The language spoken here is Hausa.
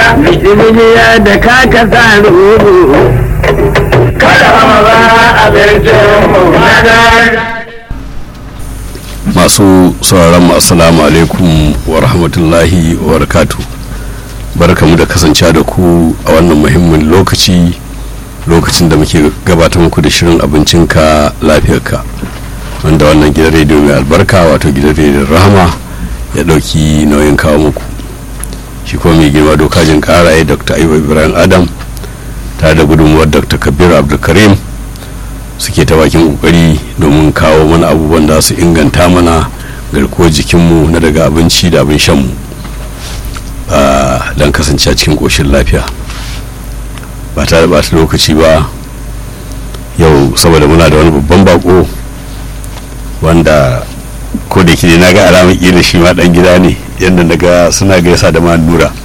Bishiriya da kaka sa rubu. Kada ma ba abincin mu masu sauraron mu assalamu alaikum wa rahmatullahi wa barakatu barkamu da kasancewa da ku a wannan muhimmin lokaci lokacin da muke gabatar muku da shirin abincinka lafiyarka wanda wannan gidan rediyo mai albarka wato gidan rediyon rahama ya dauki nauyin kawo muku shi kuma mai girma dokajin karaye dr ayuba ibrahim adam tare da gudunmuwar dr kabir abdulkarim suke ta bakin kokari domin kawo mana abubuwan da su inganta mana garkuwar jikinmu na daga abinci da abin shanmu don kasance a cikin koshin lafiya ba ta da bata lokaci ba yau saboda muna da wani babban bako wanda ko da ke na ga alamar kila shi ma dan gida ne yadda daga suna gaisa da ma nura